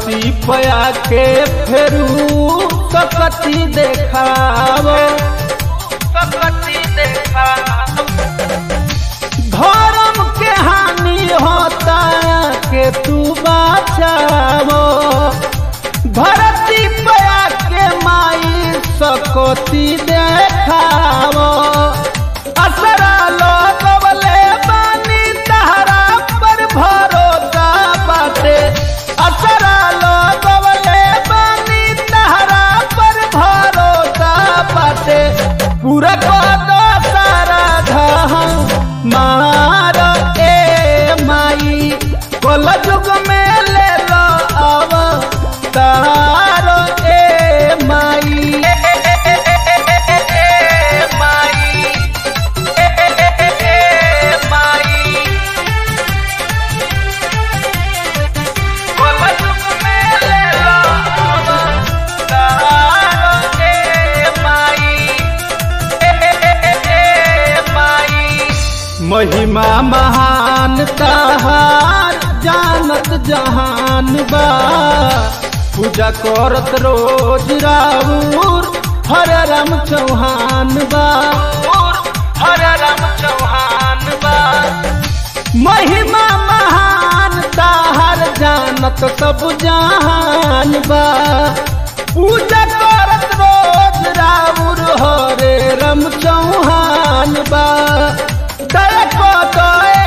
धरती पया के फेरू सकती देखाव सकती देखाव धर्म के हानि होता के तू बचावो धरती पया के माई सकती देखावो असरा लगवले बानी तहरा पर भरोसा बाटे असरा लगवले बानी तहरा पर भरोसा बाटे पूरा कदो सारा धम मार ए माई कल जुग में ले लो अब तार ए माई ए माई ए माई कल जुग में ले लो अब तार ए माई महिमा महान तहार जानत जहान बा पूजा करत रोज राउर हर राम चौहान बा हर राम चौहान बा महिमा महान ताहार जानत सब जहान बा पूजा करत रोज राउर हरे राम चौहान बा दया को दए